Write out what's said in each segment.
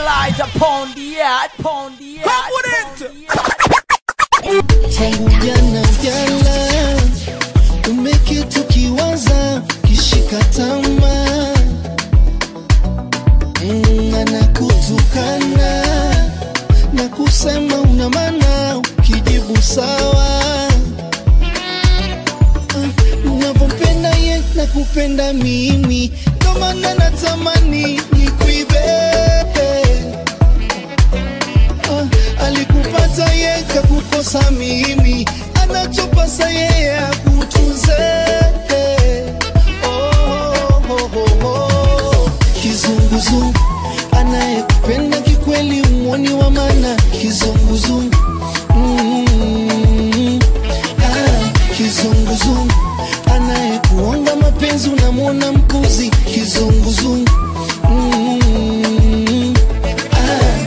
light upon the earth, upon the earth. Come with it. Jana jana umeketi ukiwaza kishika tamaa Mm, anakutukana na kusema una maana ukijibu sawa Ah, unavyompenda ye na kupenda mimi ndo maana natamani nikuibe Ah, alikupata ye kakukosa mimi anachopasa yeye akutunze oh, oh, oh, oh. kizunguzungu anayekupenda kikweli umwoni wa mana kizunguzungu mm, ah, kizunguzungu anayekuonga mapenzi unamwona mpuzi kizunguzungu mm, ah,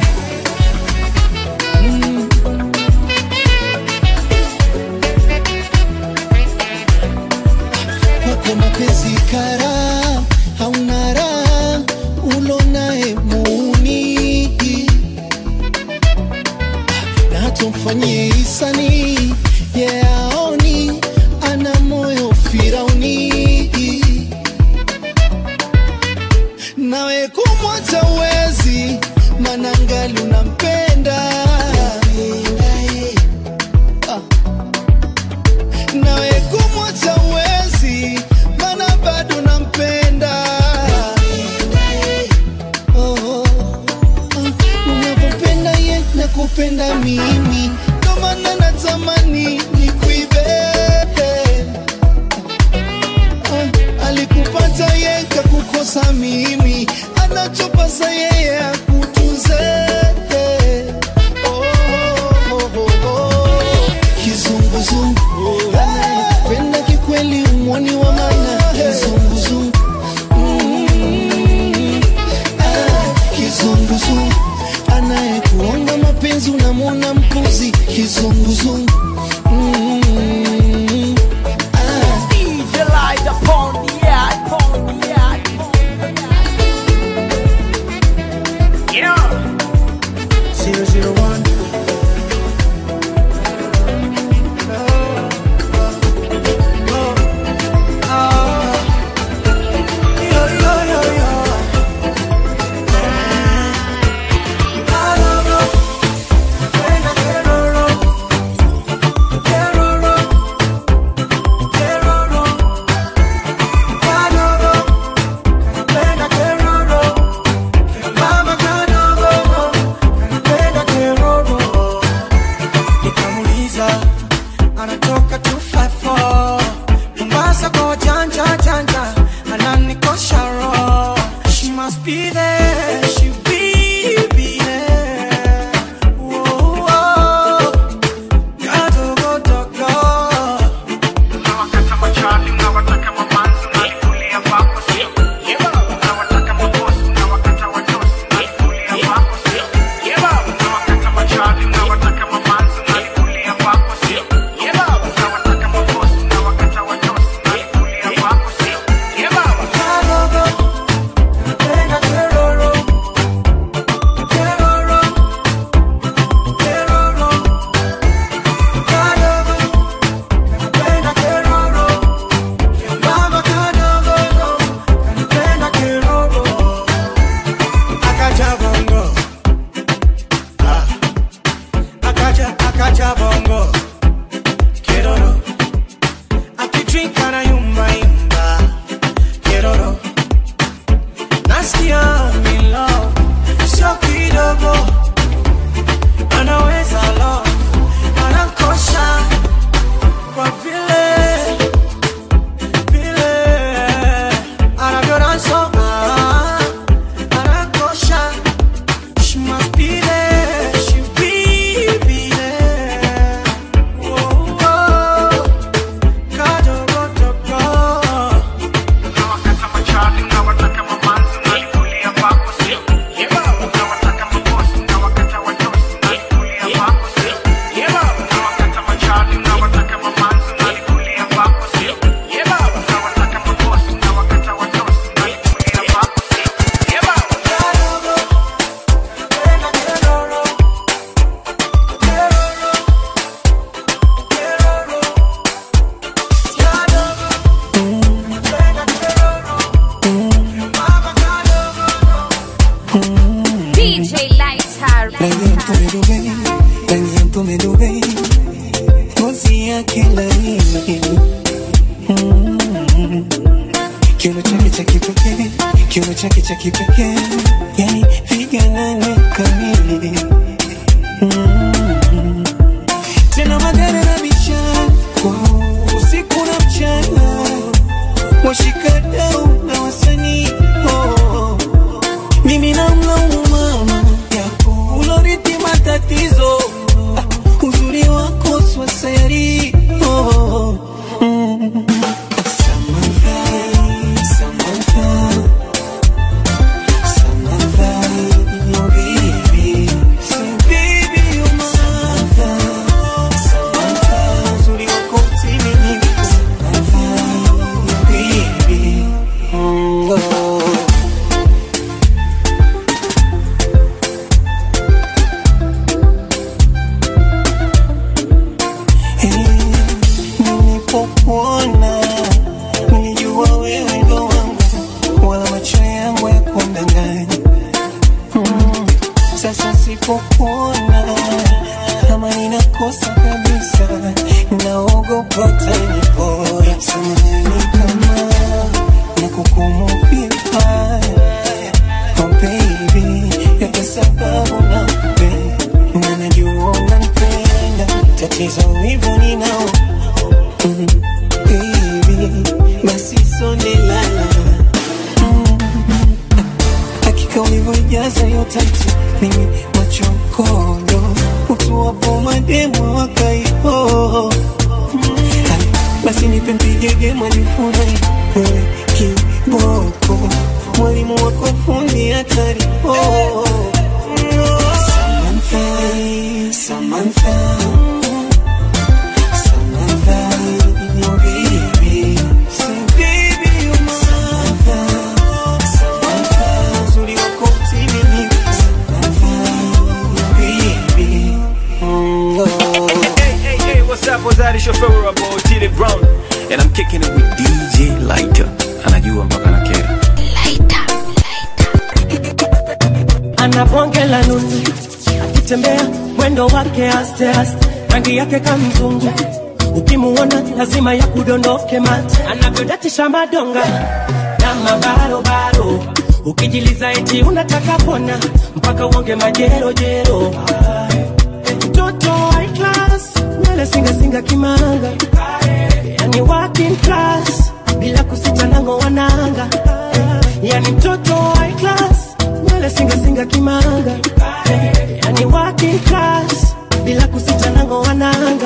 kwako mapenzi kara hauna raha ulonaye muuni na hata mfanyie hisani yeaoni ana moyo firauni nawe kumwacha uwezi manangali unampenda Ah nawe kumwacha uwezi mana bado nampenda oh, oh, ah, unavyopenda ye na kupenda mimi ndo maana natamani nikuibe Ah, alikupata ye kakukosa mimi anachopasa yeye akutunze oh, oh, oh, oh. kizunguzungu anayependa kikweli umwoni wa mana kizunguzungu Mm, ah, kizunguzungu anayekuonga mapenzi unamwona mpuzi kizunguzungu Mm, ah, DJ light upon the earth, upon the earth. Zero zero one. nikamuliza anatoka 254 Mombasa kwa wajanja janja ananikosha roho she must be there she will be there Whoa, whoa. Kadogo dogo Unawakata machali, unawataka mamanzi, unalikulia kwako sio? Unawataka mabosi, unawakata wadosi, unalikulia kwako sio? Unawakata machali, unawataka mamanzi, unalikulia kwako sio? Unawataka mabosi, unawakata wadosi, unalikulia kwako sio? Kadogo napenda keroro Keroro Keroro Kadogo napenda keroro Mama kadogo kanipenda keroro Akaja bongo Ah Akaja akaja bongo Keroro Akidrink anayumba yumba Keroro Nasikia mi love Sio kidogo Anaweza love Anakosha Kwa vile Vile Anavyodanso ah, Anakosha She must be there She will be there Whoa, whoa Kadogo dogo Unawakata machali, unawataka mamanzi, unalikulia kwako sio? Unawataka mabosi, Mm. Kiuno chake cha kipekee, kiuno chake cha kipekee, yani viganane kamili. Mm. Tena magari na michako usiku na mchana, washikadau na wasanii oh. Mimi namlaumu mama yako ulorithi matatizo, ah, uzuri wako swasayari oh. mm. Samantha, Samantha, Samantha, oh baby, say baby you're my Samantha, Samantha, uzuri wako utimilifu. Samantha, oh baby, mm, oh. Nilipokuona nilijua wewe ndo wangu, wala macho yangu ya kundanganya. Mm, Sasa sipokuona kama ninakosa kabisa, naogopa utanipora. Samahani kama nakukumbuka vibaya, oh baby, yote sababu nakupenda na najua unanipenda, tatizo hivyo ninao Mm, baby, basi sonde lala Mm, hakika ulivyojaza hiyo tatu mimi machokondo utuwapo mademo wakaipo basi nipe mpigege mwalifurahi wewe kiboko mwalimu wako fundi hatari oh. Samantha, Samantha Samantha, oh baby, say baby you're my Samantha, Samantha, uzuri wako utimilifu. Samantha, oh baby, mm, oh. Hey, hey, hey, what's up? What's that? It's your favorite boy, Tilly Brown. And I'm kicking it with DJ Lighter. Anajua mpaka na kera. ana bonge la nundu, akitembea mwendo wake aste aste, rangi yake kamzungu, ukimuona lazima ya kudondoke mate, anavyodatisha madonga na mabarobaro, ukijiliza eti unataka pona mpaka uonge majerojero. Mtoto high class, nywele singasinga kimanga, yani working class, bila kusita nango wananga, yani mtoto high class, nywele singasinga kimanga, yani working class, bila kusita nango wananga,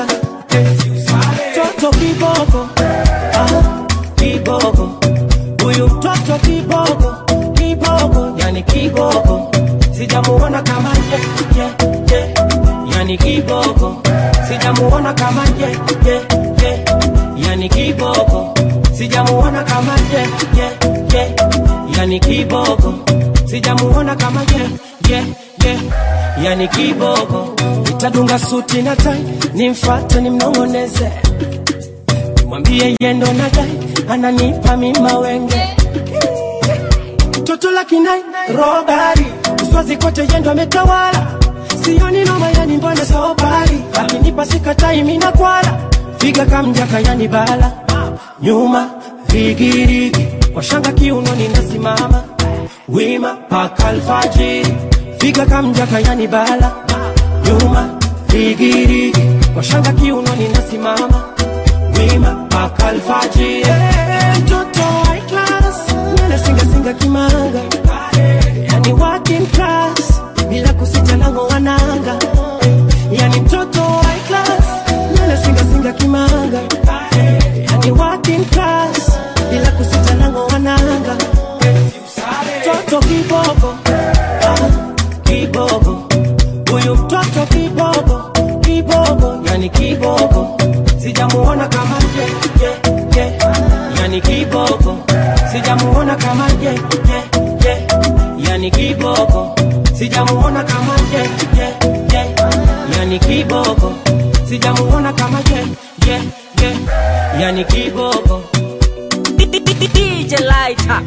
mtoto kiboko, ah, kiboko, huyu mtoto kiboko, kiboko, yani kiboko, sijamuona kama ye, ye, ye yani kiboko sijamuona kama ye, ye, ye. yani kiboko sijamuona kama ye, ye, ye. yani kiboko sijamuona kama ye, ye, ye. yani kiboko itadunga suti na tai nimfate nimnong'oneze mwambie yendo na dai ananipa mima wenge toto la kinai robari uswazi kote yendo ametawala sioni noma yani mbona sobari akinipa sikatai mina kwala figa kamjaka yani bala nyuma rigirigi kwa shanga kiuno ninasimama wima paka alfajiri figa kamjaka yani bala nyuma rigirigi kwa shanga kiuno ninasimama wima paka alfajiri mtoto high class nywele singasinga kimanga yani working class bila kusita nango wananga yani mtoto high class nywele singasinga kimanga yani working class bila kusita nango wananga mtoto kiboko ah, kiboko huyu mtoto kiboko kiboko yani kiboko sijamuona kama ye, ye, ye. yani kiboko sijamuona kama ye, ye, ye. yani kiboko sijamuona kama ye, ye, ye. yani kiboko sijamuona kama ye, ye, ye. yani kiboko DJ Lighter.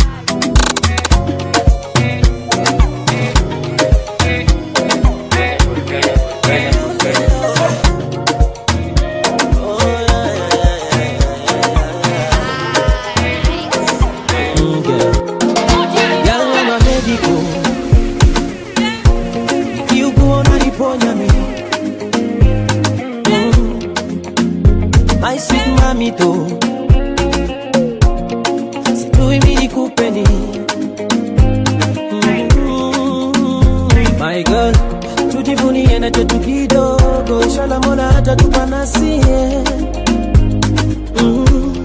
destiny. Mm, My girl, tujivunie na chetu kidogo, inshallah Mola atatupa nasie. Mm.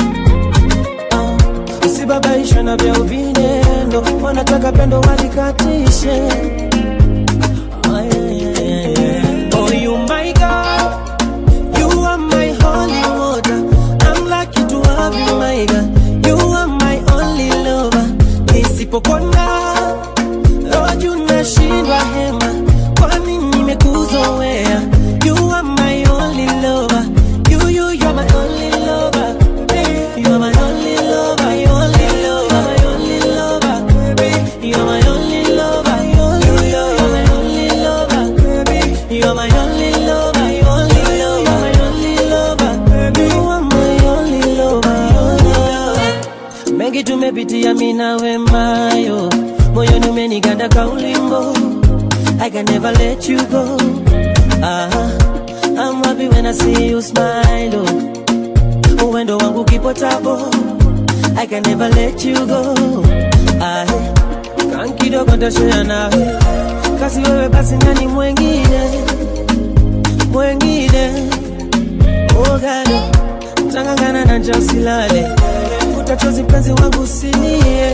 Ah, Usibabaishwe na vya uvinendo, wanataka pendo walikatishe. Ah, yeah, yeah, yeah, yeah. Oh, you my God, you are my holy water. I'm lucky to have you, my God. You are my only lover. Nisipokona roju nashindwa hema, kwani nimekuzoea. You are my only lover. You, you, you're my only lover. You are my only lover, my only lover, my only lover. You are my only lover, you, you, you're my only lover. You are my only lover, my only lover, my only lover. You are my only lover, my only lover. Mengi tumepitia mimi na wemayo, moyoni umeniganda kaulimbo. I can never let you go. Ah, I'm happy when I see you smile. Oh. Uwendo wangu kipo tabo. I can never let you go. Ah, kan kidogo nitashare nawe, kasi wewe basi nani mwengine mwengine ogado tangangana na njaa usilale, futa chozi mpenzi wangu usilie,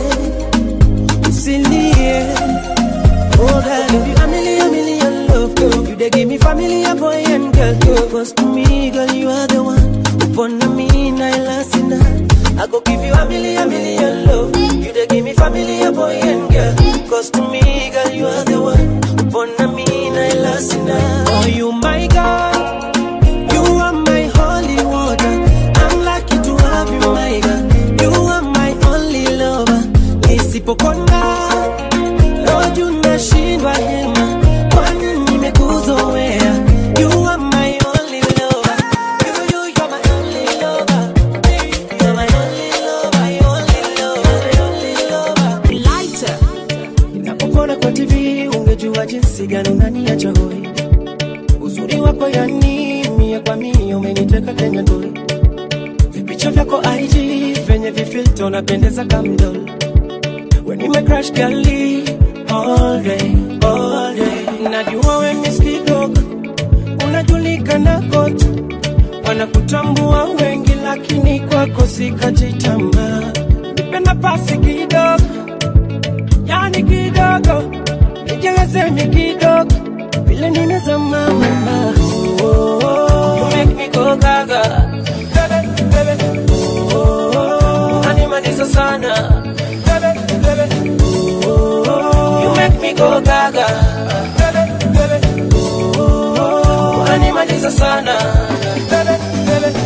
usilie Oh God, if you a million, million love, girl, you dey give me family, a boy and girl. girl. Cause to me, girl, you are the one. Upon me, I last in that. I go give you a million, million love. You dey give me family, a boy and girl. Cause to me, girl, you are the one. Upon me, I last in that. Oh, you my God. You are my holy water. I'm lucky to have you, my God. You are my only lover. Nisipokona roju nashindwa hema, kwani nimekuzoea. You are my only lover. You, you, you're my only lover. You're my only lover, my only lover, my only lover. Lighter. Ninapopona kwa TV ungejua jinsi gani unaniacha hoi. Uzuri wako yani mia kwa mia umeniteka Kenya ndoi. Vipicha vyako IG venye vifilter unapendeza kamdol. When you make crash gali all day, all day. Najua we miss kidogo, unajulikana kote, wanakutambua wengi, lakini kwako sikati tamaa. Nipe nafasi kidogo yani kidogo nichezeni kidogo vile nimezama mama oh, oh, oh. You make me go gaga Bebe, bebe. Oh, oh, oh. Unanimaliza sana Bebe, bebe. Oh, oh, oh. You make me go gaga Bebe, bebe. Oh, oh, oh. Unanimaliza sana Bebe, bebe.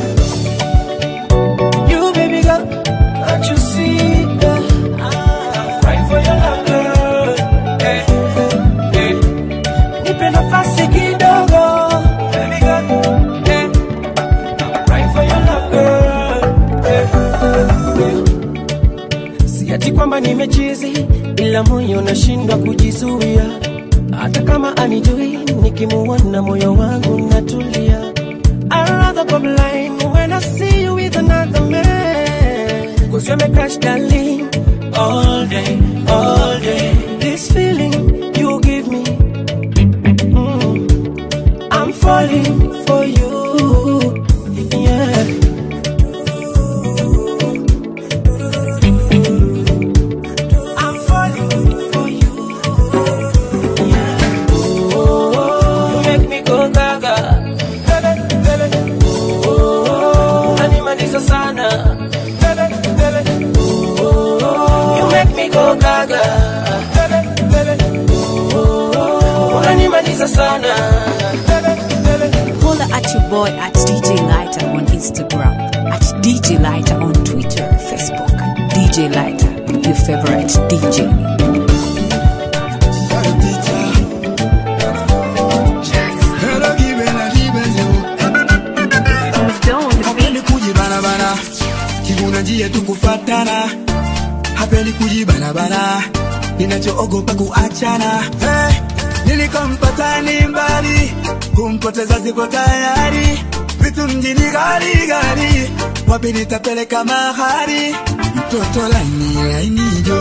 You baby girl, can't you see that? I'm crying for your love, girl. Hey, hey. Nipe nafasi kidogo, baby girl. Hey, I'm crying for your love, girl. Hey, hey. Si ati kwamba nimechizi, ila moyo nashindwa kujizuia. Hata kama anijui, nikimuona moyo wangu natulia. I'd rather go blind when I see you with another man. Cause you're my crush, darling. All day, all day. This feeling you give me. mm, I'm falling for you. Yeah. I'm falling for you. Yeah. Oh, oh, you make me go gaga. Bebe, bebe. Oh, oh, unanimaliza sana. Bebe, bebe. Oh, oh, you make me go gaga. Bebe, bebe. Oh, oh, unanimaliza sana. Bebe, bebe. Holla at your boy at DJ Lighter on Instagram, at DJ Lighter on Twitter, Facebook, DJ Lighter, your favorite DJ. hapendi kujibanabana kiguna njia tukufatana hapendi kujibanabana ninachoogopa kuachana hey, nilikompata ni mbali kumpoteza ziko tayari vitu mjini gari gari wapi nitapeleka mahari mtoto laini laini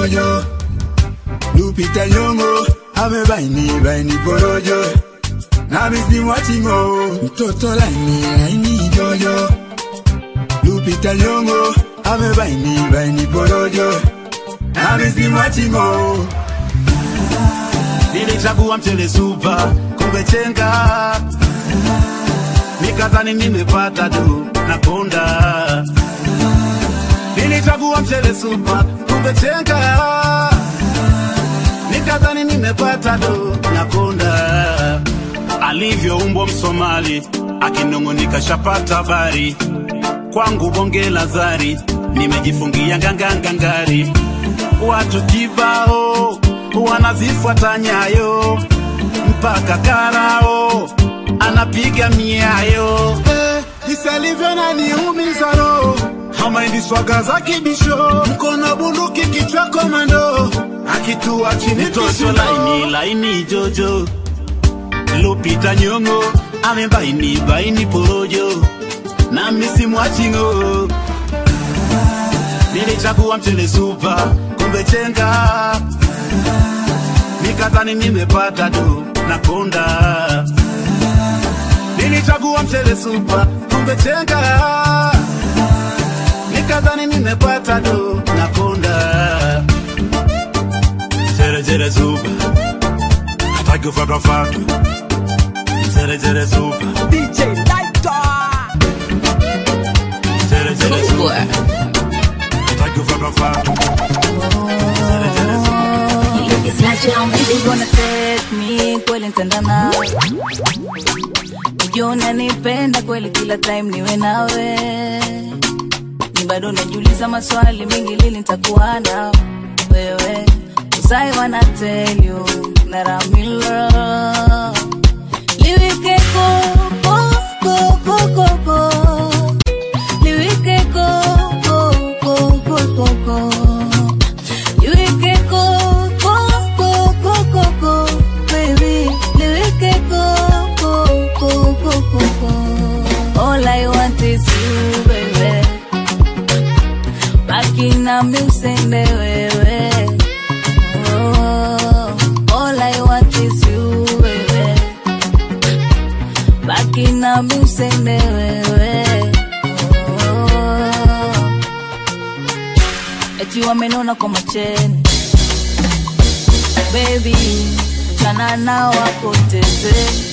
jojo Lupita Nyong'o amebaini baini porojo na misimu achingo mtoto laini laini jojo Lupita Nyong'o amebaini baini porojo na misimu achingo nilichagua mchele supa kumbe chenga nikadhani nimepata tu na konda nilichagua mchele supa kumbe chenga nikadhani nimepata tu na konda alivyoumbwa msomali akinong'onika shapata habari kwangu bonge la zari nimejifungia ngangangangari watu kibao wanazifuata nyayo mpaka karao anapiga miayo eh, isalivyo naniumiza roho hamaindi swaga za kibisho mkono bunduki kichwa komando akitua chini tosho laini laini jojo lupita nyongo amebaini baini porojo na misimu achingo nilichagua mchele supa kumbe chenga nikadhani nimepata tu na konda nilichagua mchele supa kumbe chenga nikadhani nimepata tu na konda jerejere supa hataki kufatwafatu jerejere supa DJ Lighter. jerejere supa hataki kufatwafatu jerejere supa You gonna take me kweli nitenda nawe Ujua unanipenda kweli kila time niwe nawe Ni bado najiuliza maswali mengi lili nitakuwa na wewe Cause I wanna tell you that I'm in love Liwike ko, ko, ko, ko, ko, ko Liwike ko, ko, ko, ko, ko, ko Liwike ko, ko, ko, ko, ko, ko Baby, liwike ko, ko, ko, ko, ko, ko All I want is you, baby Baki nami usende wewe Oh, all I want is you, baby Baki nami usende wewe oh. Eti wamenona kwa macheni Baby, chana nao wapoteze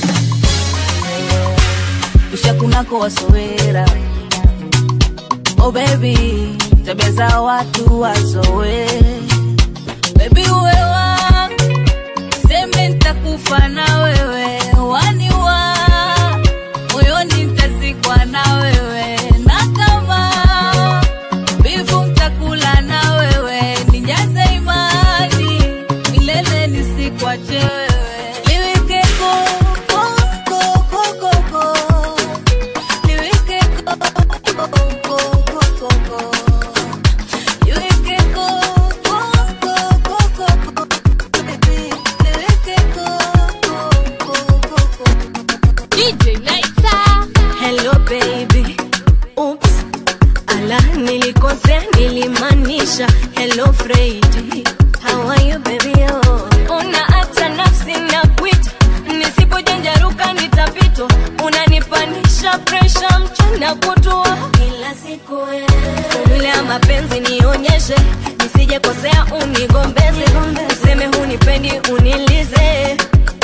Kisha kunako wasowera Oh baby, tabia za watu wazoe Baby uwe wangu Seme nitakufa na wewe Waniwa Moyoni nitazikwa na wewe Na kama Bifu mtakula na wewe Nijaze imani Milele nisikwache wewe Liwike ko, ko, ko, ko, ko, ko. Liwike ko, ko, ko, ko, ko, ko. Liwike ko, ko, ko, ko, ko, ko. Baby, liwike ko, ko, ko, ko, ko. DJ Lighter. Hello baby. Oops. Ala nilikosea nilimaanisha hello Freddy. How are you baby oh? Una hata nafsi na kuita nisipojanjaruka nitapitwa unanipanisha presha mchana kutua kila siku formula ya mapenzi nionyeshe nisije kosea unigombeze useme hunipendi unilize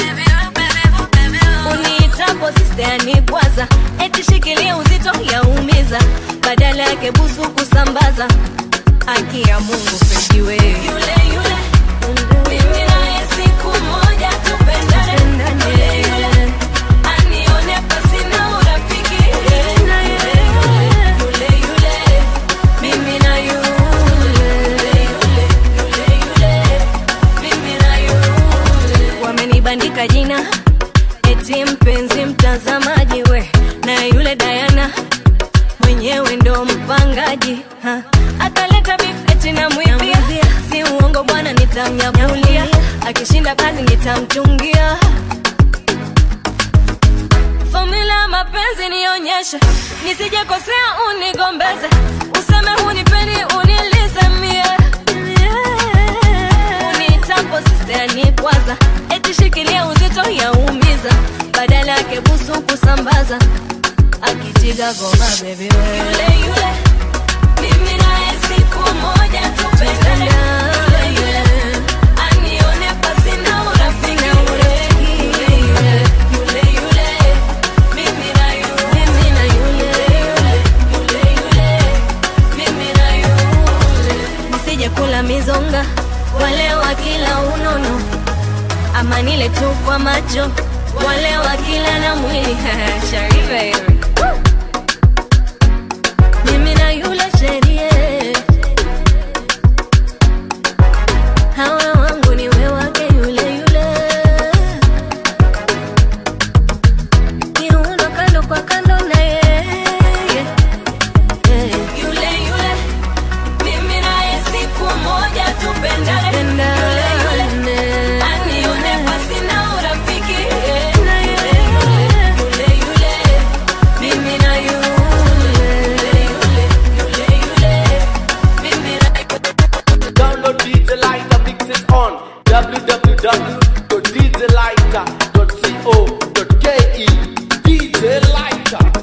uniitapo sisteanibwaza eti shikilia uzito yaumiza badala yake busu kusambaza haki ya mungu pejiwe yule yule mimi naye siku moja tupendane yule yule anione pasina urafiki yule yule yule mimi na yule yule yule yule mimi na yule wamenibandika jina eti mpenzi mtazamaji we na yule Diana mwenyewe ndo mpangaji ha. akaleta beef eti namwibia si uongo bwana nitamnyakulia akishinda kazi nitamchungia fomula ya mapenzi nionyeshe nisijekosea unigombeze useme hunipendi unilize mie kila mizonga wale wa kila unono ama nile tu kwa macho wale wa kila na mwili sharife mimi na yule sherie hawa wangu ni we wake yule yule kiuno kando kwa kando na yeye yule yule mimi naye siku moja tupendane yule yule anione pasi na urafiki yule yule yule yule mimi na yule yule yule yule mimi na Download DJ Lighter mixes on www.djlighter.co.ke DJ Lighter.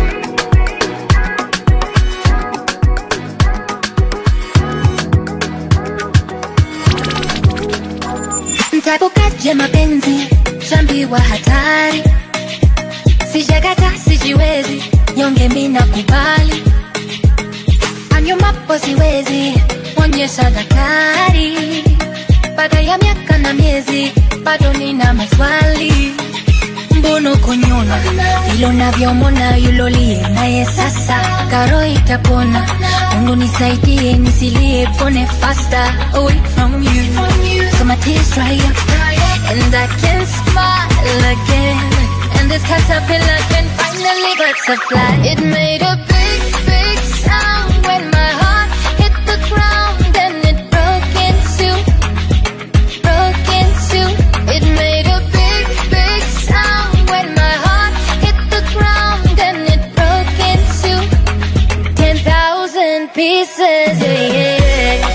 Mtabukaje mapenzi shambiwa hatari sijakata sijiwezi nyonge mina kubali anyumapo siwezi onyesha daktari baada ya miaka na miezi bado nina maswali mbono konyona ilo navyomona yulolie naye sasa karo itapona mungu nisaidie nisilie pone faster away from you so my tears dry up and I can smile again and this caterpillar can finally butterfly it made a big big sound when my heart hit the ground and it broke in two broke in two it made a big big sound when my heart hit the ground and it broke in two ten thousand pieces yeah, yeah.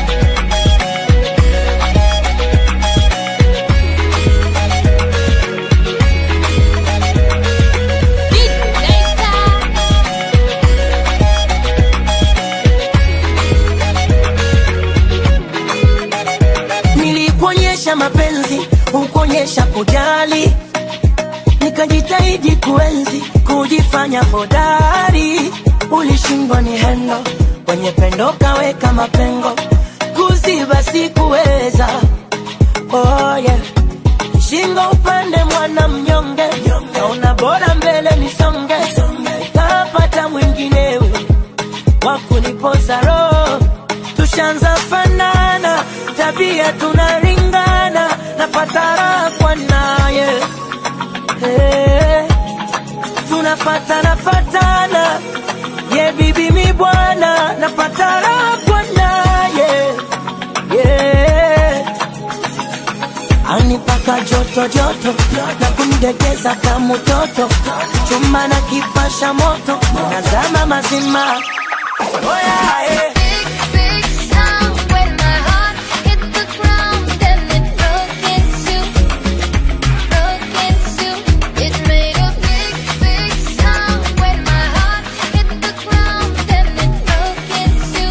nilikuonyesha mapenzi ukuonyesha kujali nikajitahidi kuenzi kujifanya hodari ulishindwa ni hendo kwenye pendo kaweka mapengo kuziba sikuweza oh, yeah. shingo upande mwana mnyonge naona bora mbele nisonge kapata mwinginewe wakuniposa roho tushanza fanana tabia tunaringana napata raha kwa naye hey, tunafatana fatana ye bibi mi bwana napata raha kwa naye yeah. anipaka joto joto na kunidegeza kama mtoto chuma na kipasha moto nazama mazima oh yeah, yeah. big sound when my heart hit the ground and it broke in two, broke in two. It made a big, big sound when my heart hit the ground and it broke in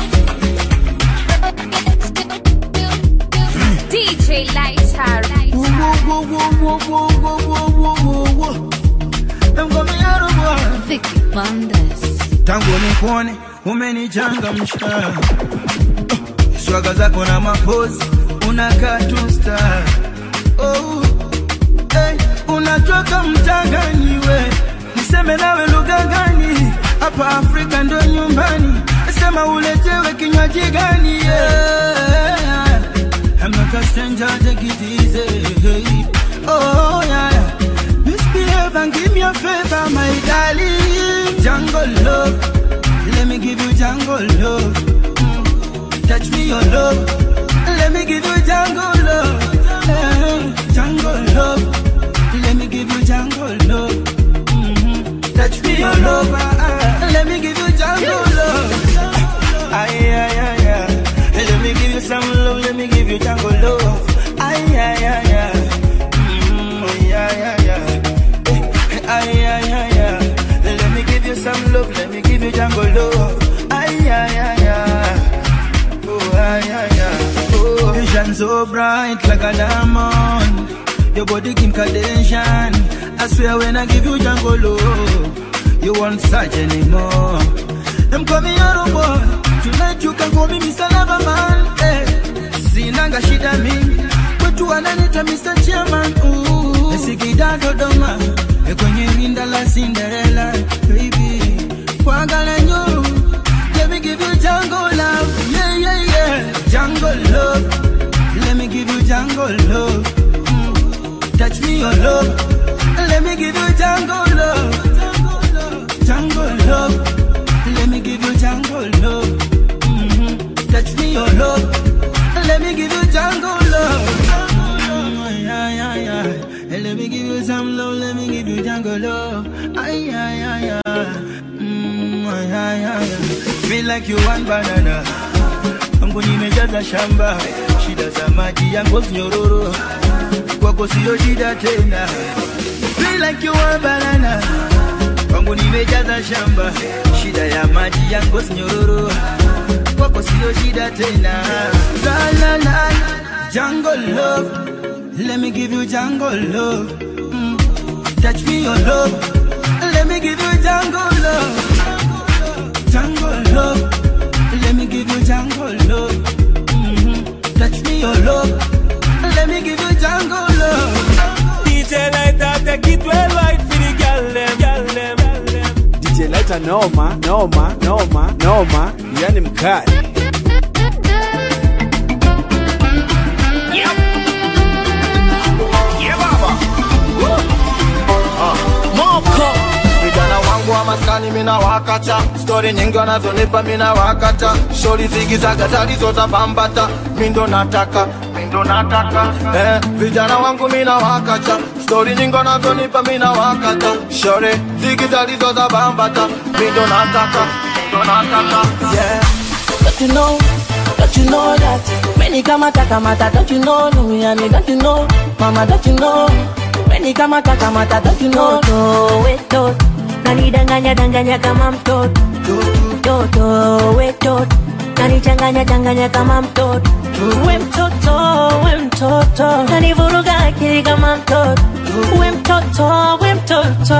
two. DJ Lighter. Vicky Bandes. tangu nikuone umenichangamsha swaga zako na mapozi unakaa tu star oh, hey, unatoka mtangani we niseme nawe lugha gani hapa afrika ndo nyumbani sema uletewe kinywaji gani yeah. I'm not a stranger, take it easy. Hey. Oh, yeah. Misbehave and give me a favor, my darling. Jungle love. Let me give you jungle love. Mm. Touch me your love. Let me give you jungle love. Eh, Jungle love. Let me give you jungle love. Mhm. Touch me your love. ah, ah. Let me give you jungle love. Ay, ay, ay, ay. Let me give you some love, let me give you jungle love. Ay, ay, ay, ay. Mm, ay, ay, ay, ay. Eh, Ay, ay, ay, ay. Let me give you some love, let me give you jungle love. Ay, ay, ay, ay. Oh, ay, ay, ay. Oh, you shine so bright like a diamond. Your body Kim Kardashian. I swear when I give you jungle love, you won't search anymore. Them call me Yoro boy. Tonight you can call me Mr. Loverman. Hey. shida mingi kwetu wananita Mr. Chairman ooh. Sikida Dodoma eh, kwenye rinda la Cinderella baby kwagala nyo let me give you jungle love yeah yeah yeah jungle love let me give you jungle love Mm. touch me your love let me give you jungle love jungle love let me give you jungle love Mhm. touch me your love let me give you jungle love Mm, yeah, yeah, yeah. Hey, Let me give you some love, let me give you jungle love. Ay, ay, ay, ay. Mm, ay, ay, ay, ay. Feel like you want banana. Mungu nimejaza shamba, shida za maji yangu nyororo, kwako sio shida tena. Feel like you want banana. Kwangu nimejaza shamba, shida ya maji yangu nyororo, kwako sio shida tena. La la la, jungle love, let me give you jungle love. Mm. Touch me your love, let me give you jungle love. Jungle love, let me give you jungle love. Mhm. Touch me your love, let me give you jungle love. DJ Lighter, take it well right for the girl them, girl them. DJ Lighter noma, noma, noma, noma, yani mkali. Yeah, baba. Ah, Moko vijana wangu wa maskani mina wakata stori nyingi wanazonipa mina wakata shori zigizaga zalizotapambata mindo nataka mindo nataka eh, vijana wangu mina wakata stori nyingi wanazonipa mina wakata shori zigi zalizotapambata mindo nataka mindo nataka yeah. Don't you know, don't you know that Many kamata kamata, don't you know Lumiani, don't you know Mama, don't you know Many kamata kamata, don't you know Toto wetot nanidanganya danganya kama mtoto toto wetot nanichanganya changanya kama mtoto we mtoto we mtoto nanivuruga akili kama mtoto we mtoto we mtoto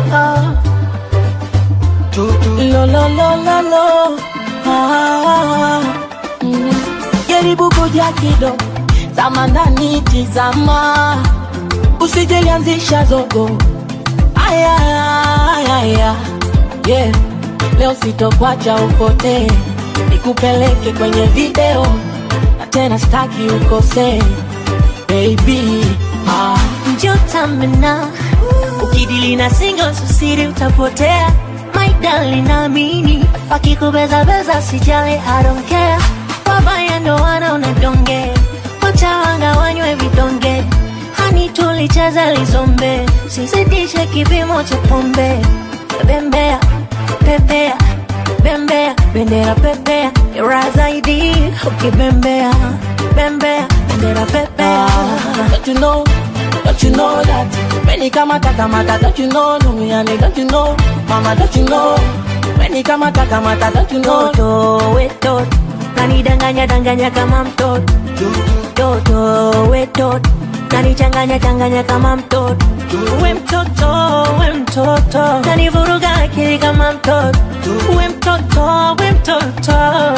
Lo lo lo lo lo ah, mm. Jaribu kuja kidogo Zama ndani tizama Usijelianzisha zogo Aya, aya, aya. Yeah. Leo sitokwacha upotee Nikupeleke kwenye video Na tena staki ukosee Baby ah. njotamena ukidili na singo susiri utapotea my darling naamini wakikubezabeza sijali I don't care wabaya ndo wana unadonge wachawanga wanywe vidonge hani tulicheza lizombe sizidishe kipimo cha pombe bembea pepea bembea bendera pepea ira zaidi ukibembea bembea bendera pepea Don't you know, don't you know that Many kamata kamata, don't you know Lumiani, don't you know Mama, don't you know Many kamata kamata, don't you know Toto wetot nanidanganya danganya kama mtoto toto wetot nanichanganya changanya kama mtoto we mtoto we mtoto nanivuruga akili kama mtoto we mtoto we mtoto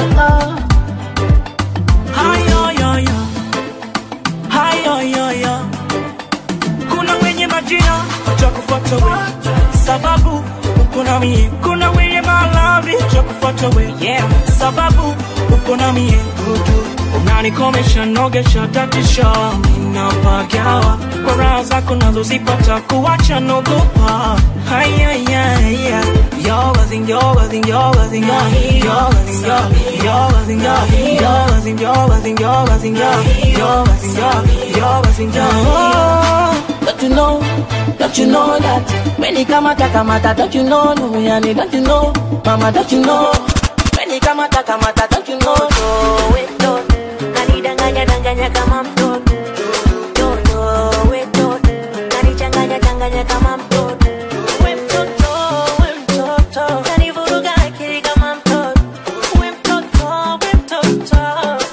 Hayoyoyo, hayoyoyo. Kuna wenye majina cha kufuata we, sababu uko na mie. Kuna wenye malavi cha kufuata we, yeah, sababu uko na mie. Unanikomesha, nogesha, tatisha, ninapagawa kwa raha zako nazozipata, kuacha nogopa. Hayayaya, yoga zing, yoga zing, yoga zing, yoga zing, yoga zing, yoga zing, yoga zing, yoga zing, yoga zing, yoga zing, yoga zing, Don't you know, don't you know that Many kamata kamata, don't you know Lumiani, don't you know Mama, don't you know Many kamata kamata, don't you know Toto wetot nanidanganya danganya kama mtoto toto wetot nanichanganya changanya kama mtoto we mtoto we mtoto nanivuruga akili kama mtoto we mtoto we mtoto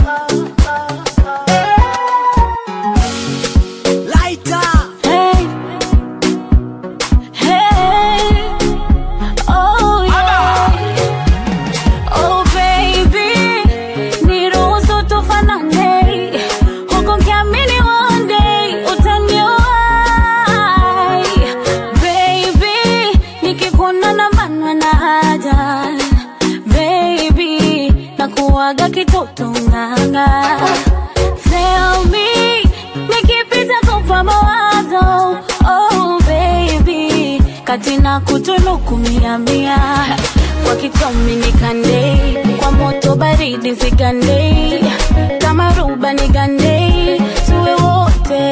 Lighter Hey, hey, oh yeah, oh baby, niruhusu nanga Tell me nikipita kupa mawazo oh baby kati na kutunuku mia mia kwa kitomi nikande kwa moto baridi zigande kama ruba nigande tuwe wote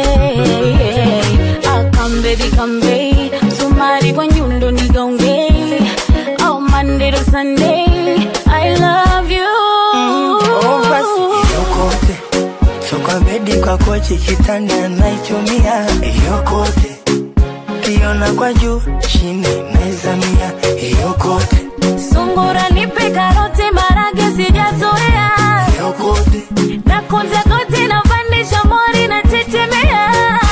akambebi kambe sumari kwa nyundo nigaunge oh Monday to Sunday I love you Oh, basi yokote so kwa bedi kwa kochi kitanda naichumia yokote kiona kwa juu chini naizamia yokote Sungura nipe karoti marage sijazoea yokote na kunja koti na pandisha mori na chechemea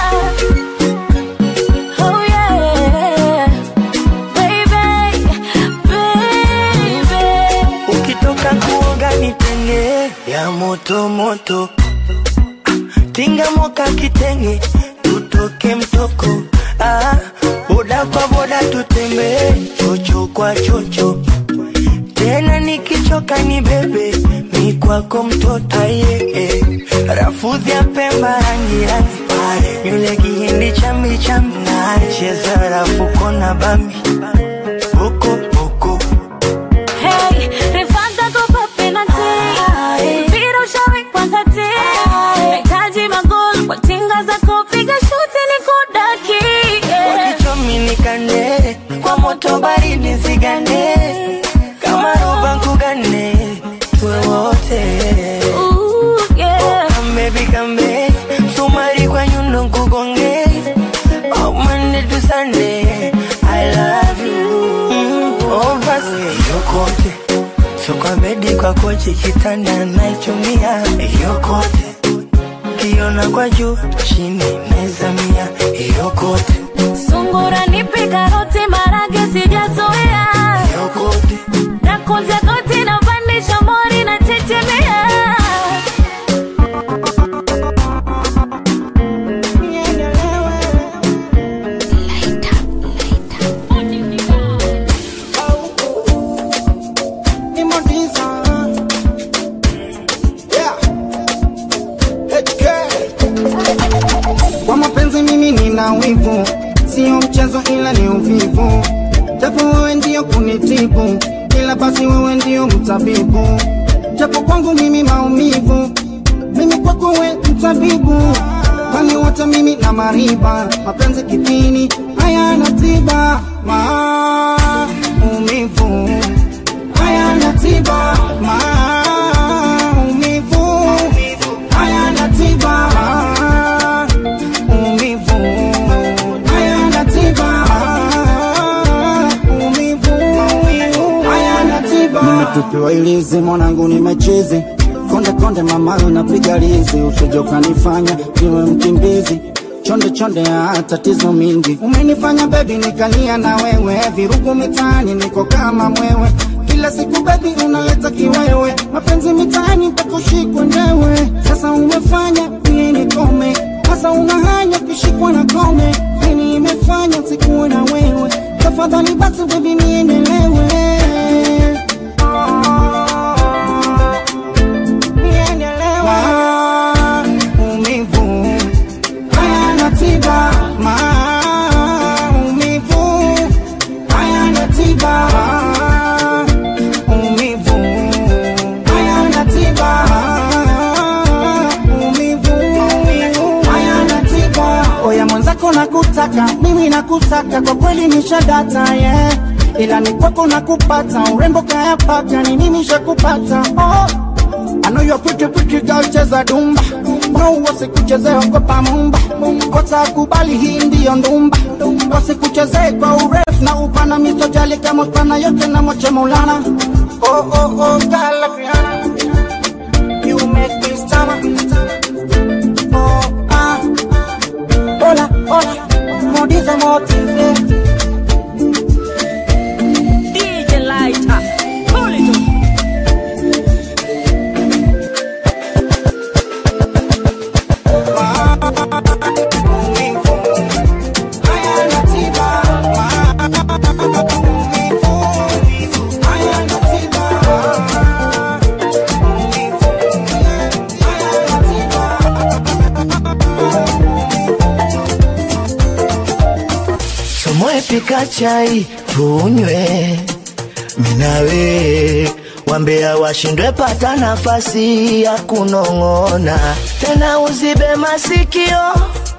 Oh yeah Baby, baby ukitoka kuoga nitenge ya moto moto tinga moka kitenge tutoke mtoko ah, boda kwa boda tutembee chocho kwa chocho tena nikichoka ni bebe mi kwako mtoto aye eh. rafudhi ya pemba rangi rangi yule kihindi chambi chambi cheza rafuko na bambi boko boko Hey, rifanta kopa penalty Mpira ushawekwa kati Nahitaji magoli kwa tinga za kupiga shuti ni kudaki wakichomi nikande kwa moto baridi zigande kama roba nkugane tuwe wote Ooh, yeah. kambebi kambe sumari kwa nyundo nkugonge oh, Monday to Sunday I love you mm, oh, basi yokote so kwa bedi kwa kochi kitanda naichumia yokote kiona kwa juu chini naizamia yokote Sungura nipe karoti marage sijazoea yokote na kunja koti na pandisha mori na chechemea ni Modiza. Yeah. HK. Kwa mapenzi mimi nina wivu, sio mchezo ila ni uvivu, japo wewe ndio kunitibu, ila basi wewe ndio mtabibu, japo kwangu mimi maumivu, mimi kwako we mtabibu, kwani wote mimi na mariba, mapenzi kipini hayana tiba, maumivu hayana tiba, maumivu hayana tiba, maumivu hayana tiba, maumivu hayana tiba. Nimetupiwa ilizi mwanangu, nimechizi konde konde, mama unapiga lizi, usije ukanifanya niwe mkimbizi chonde chonde ya tatizo mingi umenifanya bebi nikalia na wewe virugu mitaani niko kama mwewe kila siku bebi unaleta kiwewe mapenzi mitaani takushikwa ndewe sasa umefanya mie nikome sasa unahanya kushikwa na kome nini imefanya sikuwe na wewe tafadhali basi bebi niendelewe niendelewe maumivu hayana tiba, maumivu hayana tiba, maumivu hayana tiba, maumivu hayana tiba. Oya mwenzako nakutaka, mimi nakusaka, kwa kweli nishadata yeah. Ila ni kwako nakupata, urembo kayapata, ni mimi shakupata oh. I know you're pretty pretty girl, cheza dumba no wasikuchezee ogopa mumba watakubali hii ndiyo ndumba wasikuchezee kwa urefu na upana mistojali kama spana yote na moche maulana oh, oh, oh, girl like Rihanna. You make me stammer. Oh, ah. Hola, hola, modiza motive DJ Lighter, pull it up. ikifika chai tunywe minawe wambea washindwe pata nafasi ya kunong'ona tena uzibe masikio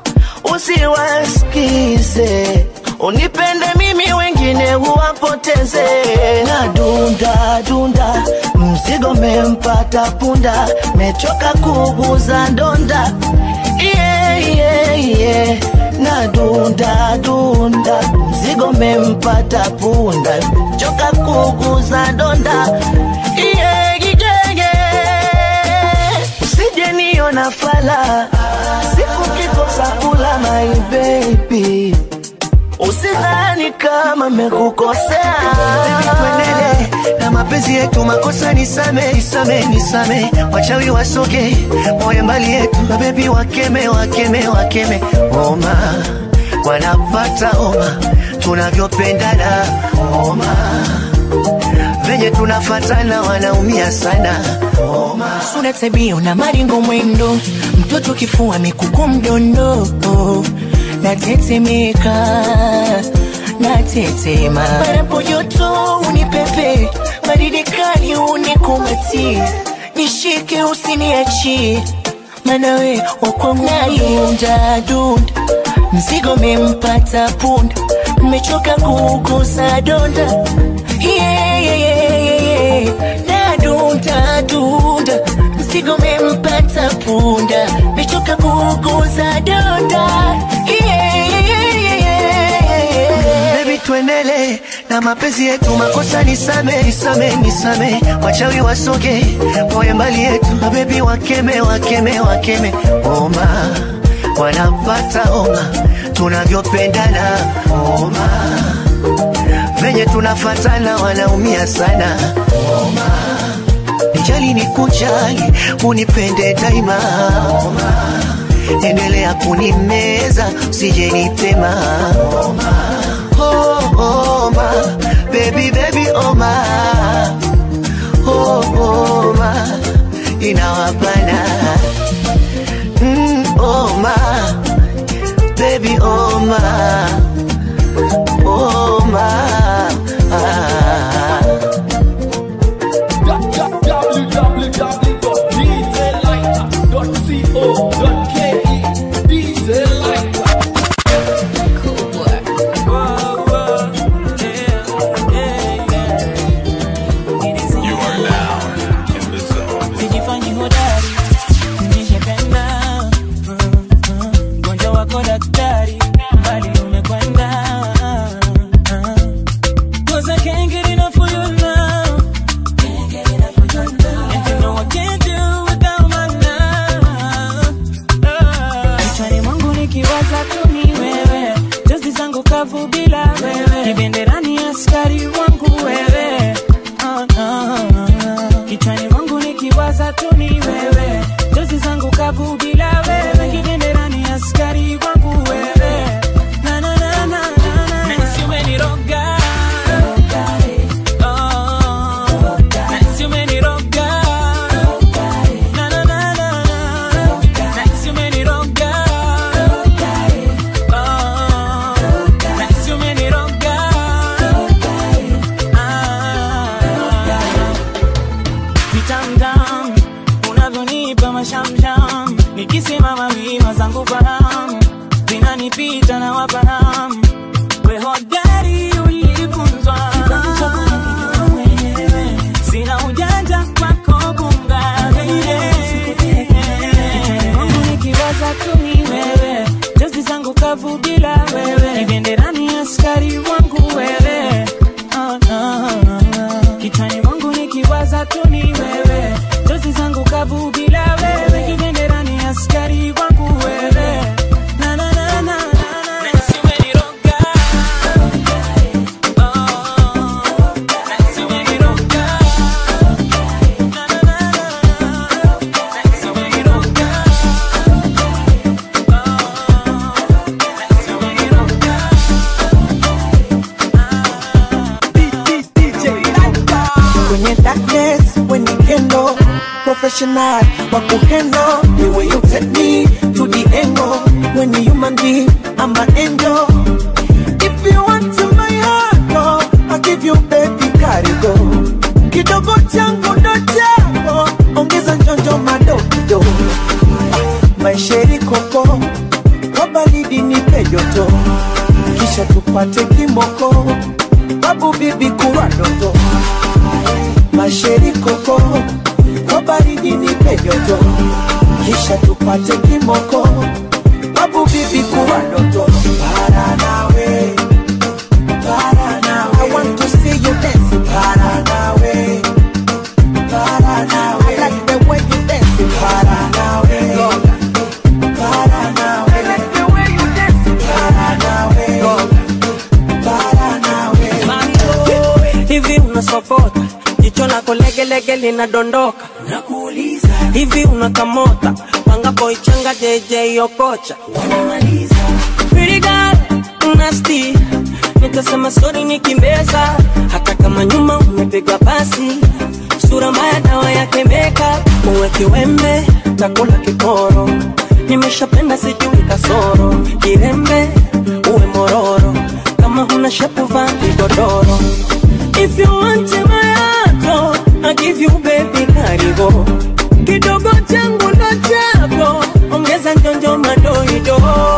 usiwasikize unipende mimi wengine huwapoteze na dunda dunda mzigo mempata punda mechoka kuguza ndonda yeah, yeah, yeah. na dunda dunda mzigo mempata punda choka kuguza ndonda yeah, yeah, yeah. usije niona fala siku kikosa kula my baby usidhani kama mekukosea tuendelee na mapenzi yetu makosa nisame nisame nisame wachawi wasoge moyo mbali yetu mabebi wakeme wakeme wakeme oma wanapata oma tunavyopendana oma venye tunafatana wanaumia sana oma sura tabia na maringo mwendo mtoto kifua mikuku mdondo natetemeka natetema panapo joto unipepe baridi kali unikumati nishike usiniachie manawe wakwangudunda dunda mzigo mempata punda mmechoka kugusa donda yeah, yeah, yeah, yeah, yeah. nadunda dunda mzigo mempata punda mechoka kuguza donda yeah, yeah, yeah, yeah, yeah. Baby tuendele na mapenzi yetu makosa nisame nisame nisame wachawi wasoge moyo mbali yetu mabebi wakeme wakeme wakeme oma wanapata oma tunavyopendana oma venye tunafatana wanaumia sana oma nijali ni kujali unipende daima oma endelea kunimeza usije nitema oma oh, oma baby baby oma oh, oma inawapana mm, oma baby oma oma ah. www.djlighter.co.ke DJ Lighter. You are now in the zone. Sijifanyi hodari, nishapenda mgonjwa wako daktari, mbali umekwenda. Cause I can't get enough of you now. And you know I can't do without my love. Kichwani mwangu nikiwaza tu ni wewe, jozi zangu kavu bila wewe, kibenderani askari wangu wewe. Ah, ah, ah. Kichwani mwangu nikiwaza tu ni wewe, jozi zangu kavu bila wewe, kibenderani askari wangu wewe. Na, na, na, na, na, na. Nahisi umeniroga. Oh, nahisi umeniroga. Na, na, na, na, na. Nahisi umeniroga. Oh, nahisi umeniroga. vitamtam unavyonipa mashamsham nikisimama wima zangu fahamu zinanipita na wafahamu we hodari ulifunzwa sina ujanja kwako bunga Mungu nikiwaza tu ni wewe jozi zangu kavu bila wewe kibenderani askari wangu wewe Ah, ah, ah. kichwani mwangu nikiwaza tu ni wewe jozi zangu kavu bila wewe kibenderani askari wangu wewe na, na, na, na, na, na. Nahisi umeniroga. Oh, nahisi umeniroga. Na, na, na, na, na. Nahisi umeniroga. kwenye darkness when you handle professional wa kuhandle the way you take me to the angle when you human being I'm an angel if you want to tupate kimoko babu bibi kurwa doto masheri koko kwa baridi nipe joto kisha tupate kimoko babu bibi kurwa doto para nawe para nawe I want to see you dancing para nawe para nawe I like the way you dancing para nawe para nawe I like the way you dancing para nawe para nawe hivi unasokota jicho lako legelege linadondoka nakuuliza hivi unakamota pangapo ichanga jeje okocha wanamaliza Pretty girl, nasty nitasema sori nikimbeza hata kama nyuma umepigwa pasi sura mbaya dawa yake makeup uwe kiwembe takula kiporo nimeshapenda sijui kasoro kirembe uwe mororo kama huna shepu vaa kigodoro if you want my heart I give you baby karibu kidogo changu ndo chako ongeza njonjo madoido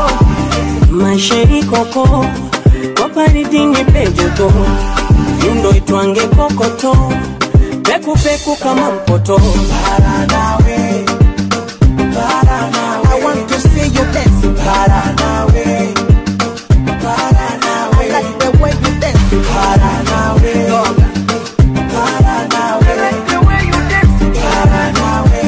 maisha ikoko kwa baridi ni pejoto yundo itwange kokoto pekupeku kama mpoto para nawe para nawe I want to see you dancing para nawe para nawe I like the way you dancing para nawe para nawe I like the way you dancing para nawe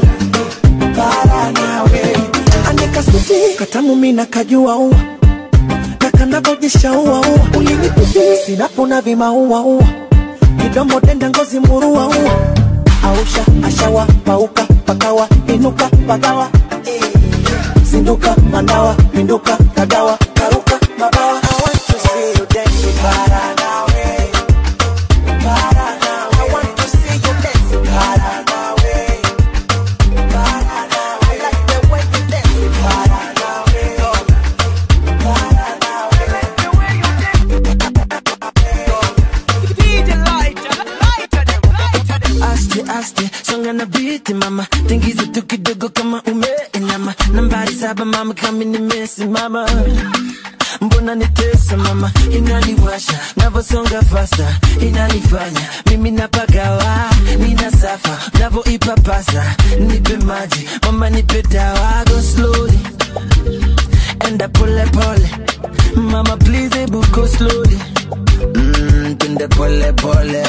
para nawe anika suti katamu mina kajua ua na kanavojisha ua ua ulinipitia sinapona vimaua ua kidomo denda ngozi murua ua ausha ashawa pauka pakawa inuka pagawa zinduka mandawa pinduka kagawa karuka mabawa I want to see you dancing para nawe para nawe I want to see you dancing para nawe para nawe I like the way you dancing para nawe para nawe I like the way you dancing DJ lighter, lighter them, lighter them. Aste aste, songa na biti mama, tingiza tu kidogo kama umeinama. Nambari saba mama, kama nimesimama. Mbona nitesa mama, inaniwasha navosonga fasta, inanifanya mimi napagawa, nina safa navoipapasa, nipe maji mama, nipe dawa, go slowly enda pole pole, mama please ebu go slowly Mm, twende pole pole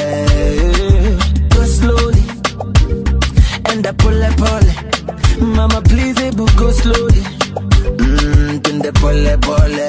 go slowly enda pole pole mama please ebu go slowly mm, twende pole pole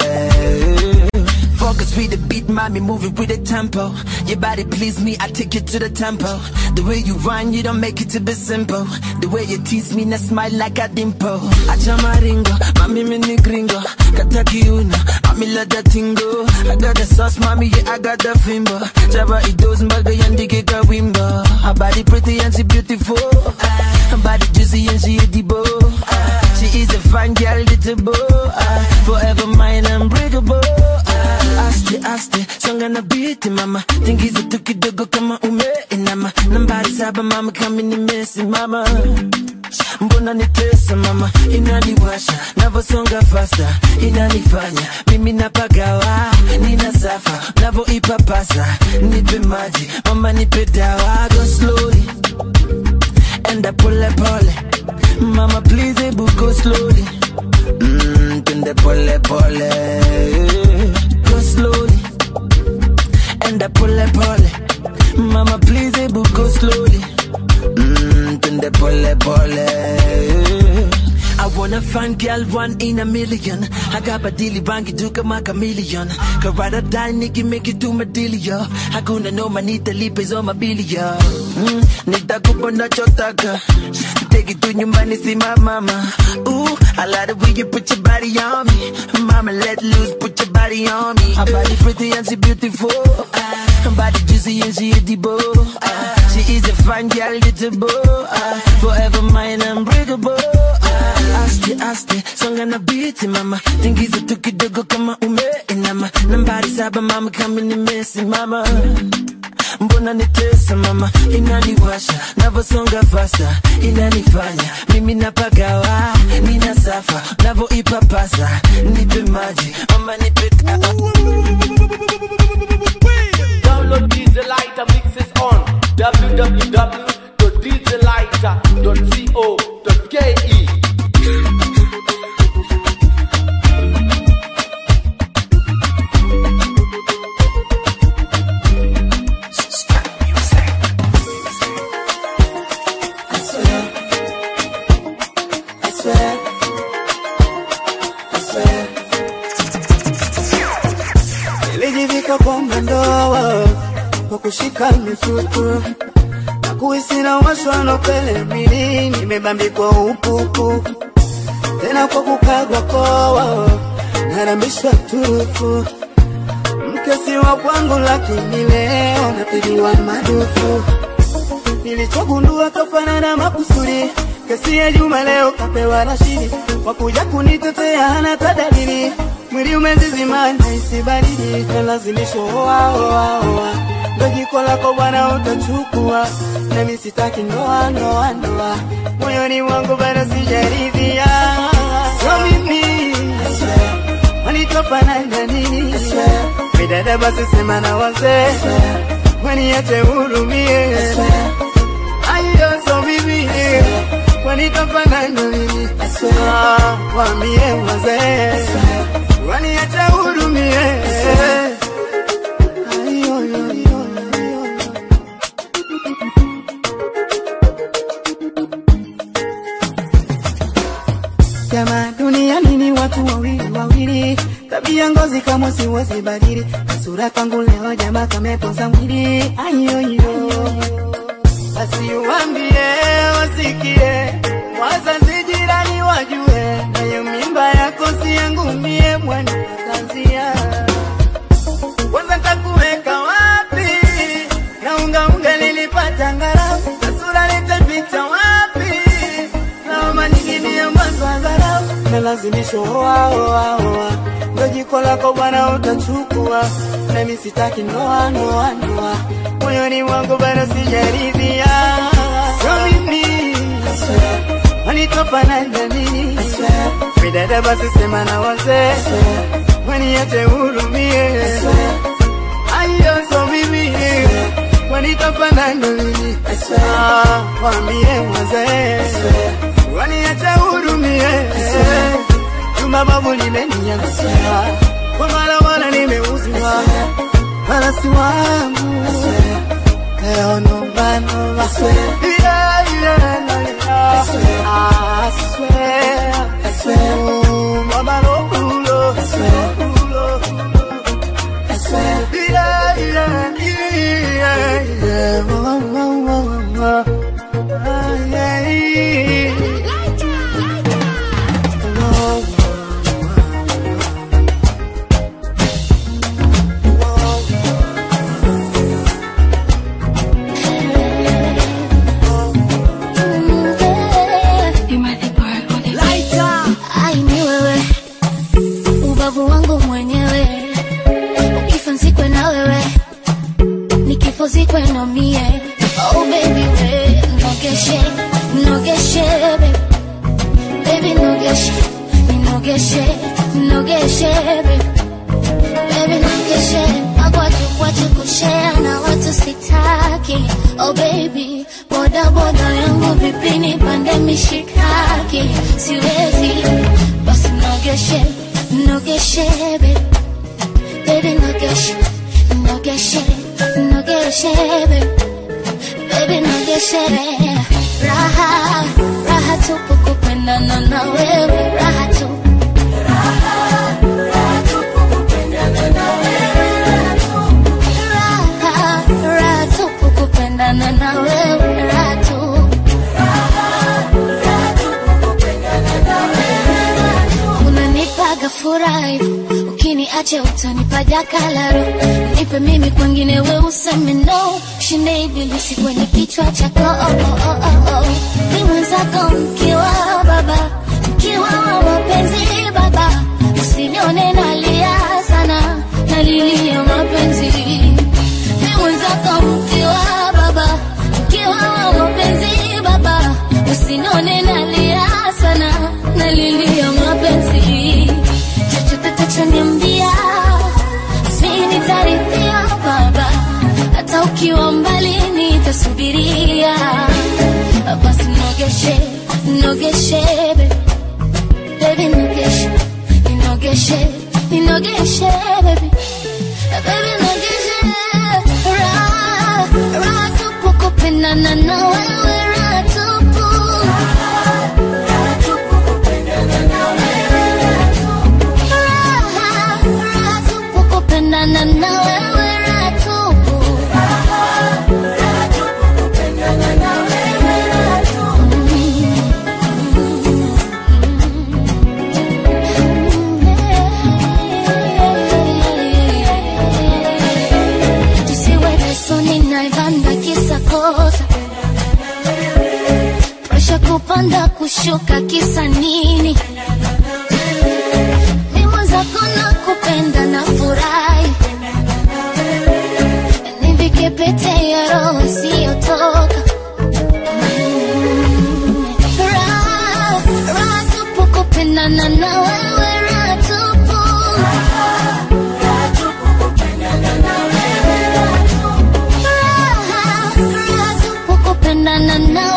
Focus with the beat, mommy, move it with the tempo. Your body please me, I take you to the tempo. The way you run, you don't make it to be simple. The way you tease me, na smile like a dimple. Acha maringo, mami mini gringo. Kata kiuna, mami let that tingo. I got the sauce, mommy, yeah, I got the fimbo. Java idos, mbaga yandike ka wimbo. Her body pretty and she beautiful. Ah, Her body juicy and she edible. Ah, She is a fine girl, little boy. Ah, Forever mine, unbreakable. Ah, Aste, aste, songa na biti mama. Tingiza tu kidogo kama umeinama. Nambari saba mama, kama nimesimama. Mbona nitesa mama, inaniwasha navosonga fasta, inanifanya mimi napagawa, nina safa navoipapasa, nipe maji mama, nipe dawa, go slowly enda pole pole, mama please ebu go slowly, mm, twende pole pole, go slowly enda pole pole, mama please ebu go slowly. Mm, twende pole pole. I wanna find girl one in a million. I got badili bangi duka my chameleon. Karada die nigga make it to my dealio. Hakuna no manita lipes on my bilio. Mm, nitakupa nachotaka. Take it to nyumbani see my mama. Ooh, I like the way you put your body on me. Mama let loose, put your body on me. Her body pretty and she beautiful. Ah, her body juicy and she edible. Ah, she is a fine girl, little boy. Ah, forever mine, unbreakable. Ah, aste aste, songa na biti mama. Tingiza tu kidogo kama umeinama. Nambari saba mama, kama nimesimama. Mbona nitesa mama, inaniwasha navosonga fasta, inanifanya mimi napagawa, nina safa navoipapasa, nipe maji mama, nipe www.djlighter.co.ke I swear, I swear, I swear. Nilijivika kwamba ndoa kwa kushika mitutu na kuhisi na washwa na pele mwili, nimebambikwa upupu tena kwa kukagwa koa narambishwa turufu mkesi wa kwangu, lakini leo napigiwa madufu nilichogundua kafanana makusudi kesi ya Juma leo kapewa Rashidi wakuja kunitetea hana tadalili mwili umezizima naisi baridi nalazimisho oa oa oa ndo jiko lako bwana utachukua nami sitaki ndoa ndoa ndoa moyoni mwangu bado sijaridhia so mimi wanitofanana nini midada basi sema na wazee waniache hurumie ayo so mimi wanitofanana nini Ah, wambie wazee waniache hurumie Ayo, yo, yo, yo. Jamaa duniani ni watu wawili wawili, tabia ngozi kama siwezi badili, sura kwangu leo jamaa kamepoza mwili ayoyo, basi uambie wasikie, wazazi jirani wajue, nayo mimba yako si yangu mie mwana kazia kwanza takuweka wapi na unga unga nilipata ngarau na sura nitaficha wapi naoma nyingine ya mwanzo wa dharau na lazimisho oa oa oa ndo jiko lako bwana utachukua nami sitaki ndoa ndoa ndoa moyoni mwangu bado sijaridhia so mimi wanitofanana nini midada basi sema na wazee waniache hurumie ayo so mimi wanitofanana nini Ah, waambie wazee waniache hurumie Juma babu limeniangusha kwa mara mara nimeuziwa wala si wangu leo nomba nomba Yeah, yeah, yeah. I swear, I swear, oh, mama no ulo, ulo, I swear, yeah, yeah, yeah, yeah, oh, oh, oh, oh, oh. Ah, yeah, Oh, Ai, ni wewe ubavu wangu mwenyewe, ukifa nzikwe na wewe, nikifo zikwe na mie. Oh baby we, nogeshe nogeshe baby, baby nogeshe ninogeshe nogeshe baby, baby nogeshe magwaju kwachu kushare na watu sitaki. Oh baby, boda boda yangu vipi nipande mishikaki, siwezi basi nogeshe nogeshe baby, baby nogeshe nogeshe nogeshe baby, baby nogeshe raha raha tupu kupendana na wewe raha tu raha raha tupu kupendana na wewe raha tu unanipaga furaha hivyo, ukiniacha utanipa jakalaro nipe mimi kwengine we useme no shinde ibilisi kwenye kichwa chako oh, oh, oh, oh, oh. ni mwenzako mkiwa baba mkiwa wa mapenzi baba usinione nalia sana nalilia mapenzi ni mwenzako mkiwa baba mkiwa wa mapenzi baba usinione nalia sana nalilia mapenzi chochote tachoniambia mi nitarithia baba hata ukiwa mbali nitasubiri shuka kisa nini mimo zako na kupenda na furahi nivike pete ya roho isiyotoka Raha, raha tupu kupendana na wewe raha tupu Raha, raha tupu kupendana na